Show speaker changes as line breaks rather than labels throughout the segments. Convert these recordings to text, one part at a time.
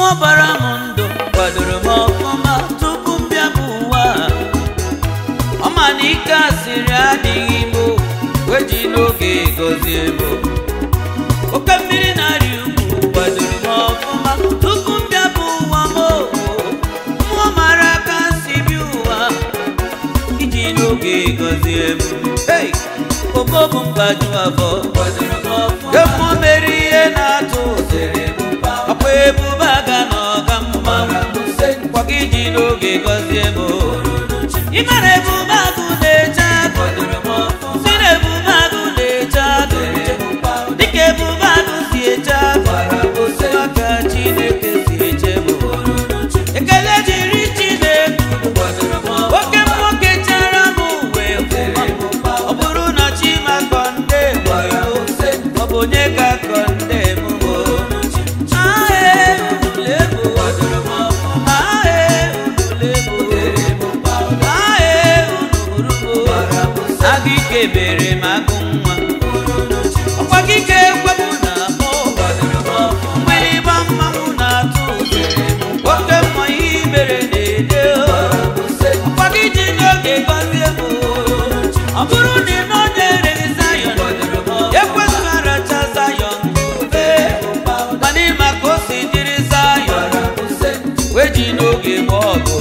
mmụọ bara m ndụ kwadoro m ọfụma tupu m bịa bụ ụwa ọ ma na ike asịrị adịghị m o, wee ji n'oge gọzie m o. oke mmiri na-arị ugwu kwadoro m ọfụma tupu m bịa bụ ụwa m o. mmụọ mara aka si bịa ụwa iji n'oge gọzie m Hey! obobu mgbaju afọ kwadoro m ọfụma mmụọ mere ihe na-atụ ụzere ọkwa ebube aga na ọga mma kwa gị ji n'oge gọzie m o. ị mara ebube agụ na-eche agụ si na ebube agụ na-eche agụ dịka ebube agụ si eche agụ aka chineke si eche m ekele jiri chineke oke nwoke chara m uwe ọ bụrụ na chima kọnde ọ bụ onye ka kọnde m o ae ulebo ae ulebo ae unurubo agụ ike bere m agụ nwa ọkwa gị ka ekwepụ na akpọ mgbịrịgba mmanwụ na-atụ oke mmọ ihe mere na-ede ọkwa gị ji n'oge gọzie m ọ bụrụ na ị nọnyere Zayọn ekwesị aracha Zayọn ube mana ịma ka o si dịrị Zayọn wee ji n'oge gba ọgụ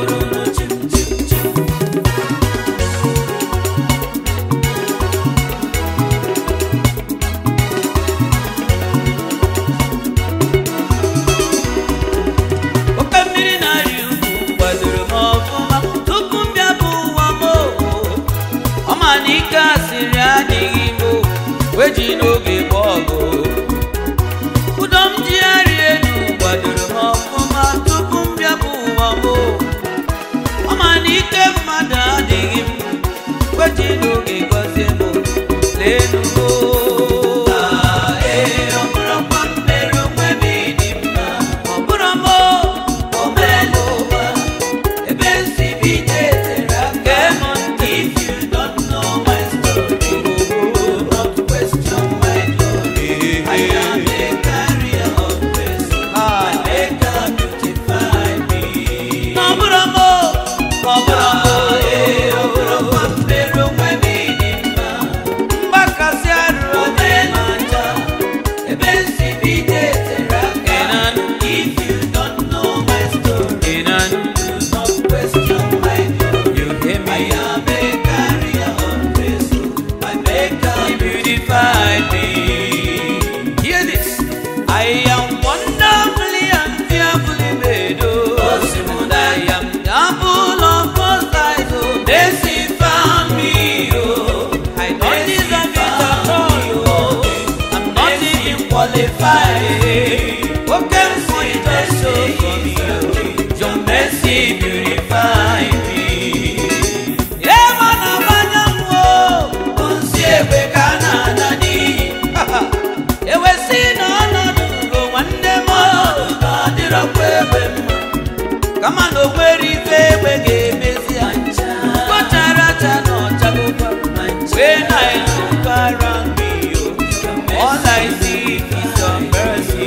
oke mmiri na-arị ugwu kwadoro m ọfụma tupu m bịa bụ ụwa m o. ọ ma na ike asịrị adịghị m o, wee ji n'oge gba ọgụ ụdọ m ji arị elu kwadoro m ọfụma tupu m bịa bụ ụwa m o. ọ ma na ike mmadụ adịghị m wee ji n'oge gọzie m o. leenu m o. Ee, ọ bụrụkwa m mere onwe m ịdị mma. Ọ bụrụ m o, o meela ụwa. Ebe nsi bido etere aka m ntị. If you don't know my story, do not question my glory. I am a carrier of grace. My maker beautified me. Ọ bụrụ m o, ọ bụrụ m o, ee, ọ bụrụkwa m mere onwe m ịdị mma. Mgbakasị arụ omeela ncha. Ebe nsi bido etere aka m. If you don't know my story, do not question my glory. You hear me? I am a carrier of grace. My maker beautified me. Hear this. I am wonderfully and fearfully made. Oh, I am double of God's size. Oh, they see found me. Oh, I don't deserve it at all. Oh, I'm not even qualified. What can see just so for me? Oh, your mercy purify me. Yeah, man, I'm a Nsi egbe ka a na-ana n'iyi. ewesị na ọnọdụ ugo nwanne m ọnọdụ na ọdịrọkwa egbe mma kama na o nwere ife egbe ga-emezi ya kpochara acha na ọchagokwa wee na-elukara mmiri All I see is your mercy.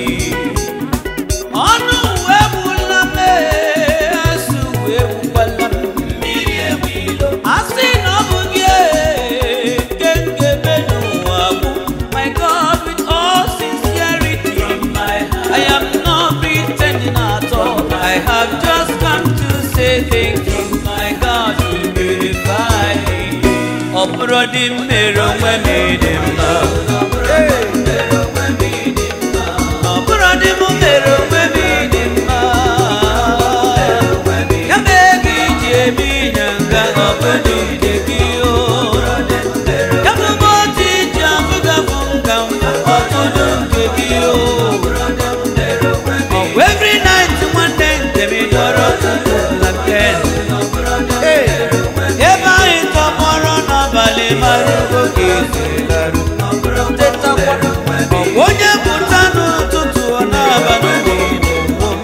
ọnụ uwe egbula m ee, asụ uwe egbukwala m mmiri egbu ilo asị na ọ bụ gị ee, nke ngebe n'ụwa bụ my God with all sincerity I am not pretending at all I have just come to say thank you my God you beautify me ọ bụrụ dị m mere onwe m ịdị mma ọ bụrụ dị m mere onwe m ịdị mma ya mee ka iji eme inye nga ọ bụ n'ide gị o ya bụ ebe otu iji afụgafụ nga ọtụtụ nke gị o ọ bụ every night nwanne nke m dọrọ tutu na ken ebe anyị tọgbọrọ n'abalị mara oge ezelarụ tetakwa ọ bụ onye pụta n'ụtụtụ ọ na-abalị n'ile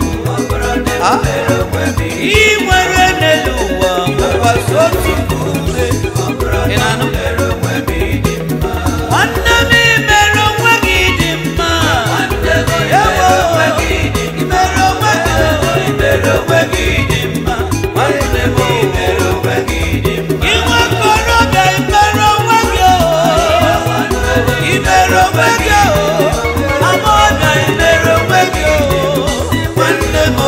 ị nwere n'elu ụwa bụkwasị otu mkpụrụ ị na-anụ nwanne m imere onwe gị dị mma Ewo, imere onwe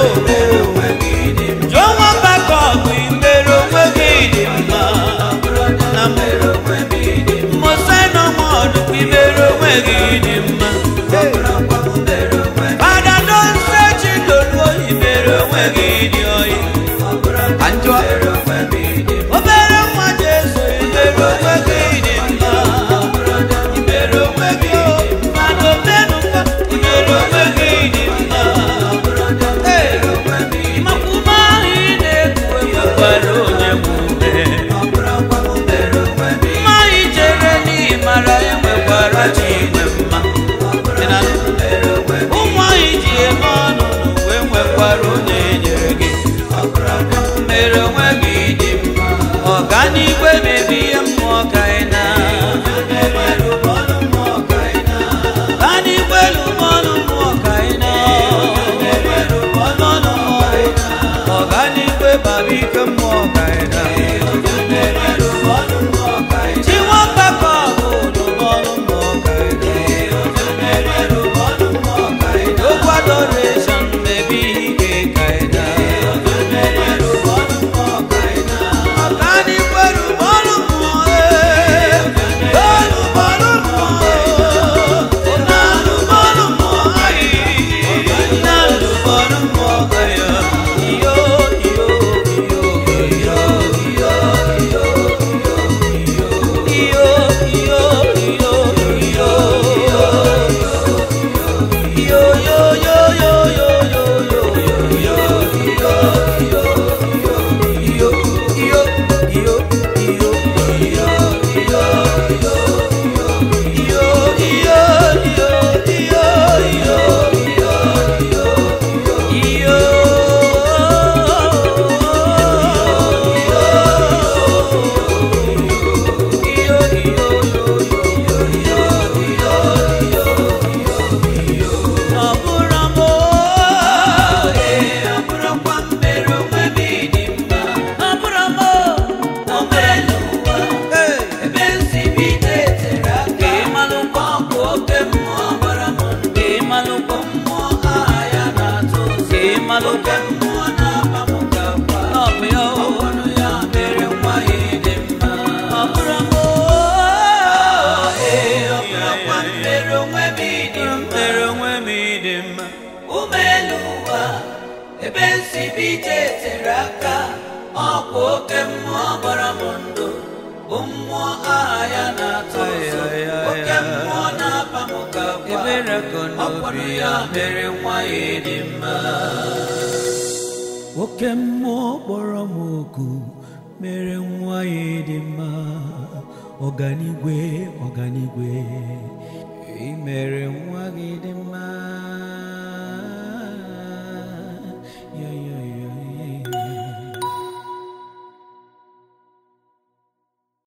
mere onwe gị dị mma
jụọ nwamba ka ọgụ imere onwe gị dị mma
na mere onwe m dị mma
mmụsa nọ ọdụkwa imere onwe gị dị mma
ọbụrụkwa m mere onwe m
fada donse chidoluo imere onwe gị dị oyi
ọbụrụkwa m
Anjụọ.
mere onwe m dị mma
obere nwa jesu imere onwe gị dị mma imere onwe gị mana omenụkwa imere onwe gị dị mma Ee, ịmakwụma ahụ ị na-ekwu enwekwara onye nwe ume
ọbụrụkwa m mere onwe m
mma ị jere n'ịmara enwekwara chi inwe mma Ị na-anụ?
mere onwe m
ụmụ anyị ji eme ọnụ n'uwe nwekwara onye nyere gị
ọbụrụkwa m
mere onwe gị dị mma ọganigwe mebi ihe mmụọ ka ị na
mere ụbọlụ mmụọ ka ị na
ọganigwe lụmọnụ mmụọ ka ị na
mere ụbọlụ mmụọ ka ị na
ọganigwe baba ike mmụọ ka ị na
mere ụbọlụ mmụọ ka ị na
chi nwamba ka ọ bụ lụmọnụ mmụọ ka ị na
mere ụbọlụ mmụọ ka ị na
okwu adoration mebi ike ka ị na
mere ụbọlụ mmụọ ka ị na
ọganigwe lụmọnụ mmụọ ee lụmọnụ mmụọ ee na lụmọnụ mmụọ anyị na lụmọnụ mmụọ ka ya iyo iyo iyo iyo iyo iyo iyo iyo
ọbụrụkwa m mere onwe m dị mma o meela ụwa ebe nsi bido etere aka ọkụ oke mmụọ gbara m ndụ mmụọ aha ya na-atụ ụzọ oke mmụọ na-aba m gakwa ọbụrụ ya mere nwa ya dị mma ee ọbụrụkwa m mere onwe m dị mma umeelu ụwa ebe nsi bido etere aka ọkwa oke mmụọ gbara m ndụ bụ mmụọ aha ya na-atụ ụzọ oke mmụọ na-aba m gakwa ọkpọrọ ya mere nwa ya dị mma
oke mmụọ kpọrọ m oku mere nwa ya dị mma ọganigwe ọganigwe ị mere nwa gị dị